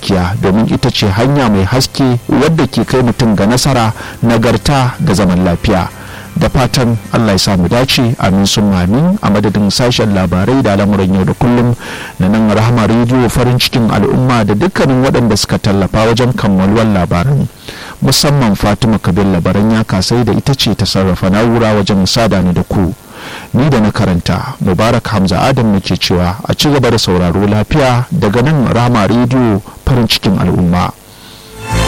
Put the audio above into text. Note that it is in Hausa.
gaskiya domin ita ce hanya mai haske wadda ke kai mutum ga nasara nagarta da zaman lafiya da fatan allah ya samu dace amin sun amin a madadin sashen labarai da al'amuran yau da kullum na nan rahama rediyo farin cikin al'umma da dukkanin waɗanda suka tallafa wajen kammaluwar labaran musamman fatima kabir labaran ya kasai da ita ce ta sarrafa na'ura wajen sada ni da ku ni da na karanta mubarak hamza adam nake cewa a ci gaba da sauraro lafiya daga nan rahama rediyo farin cikin al'umma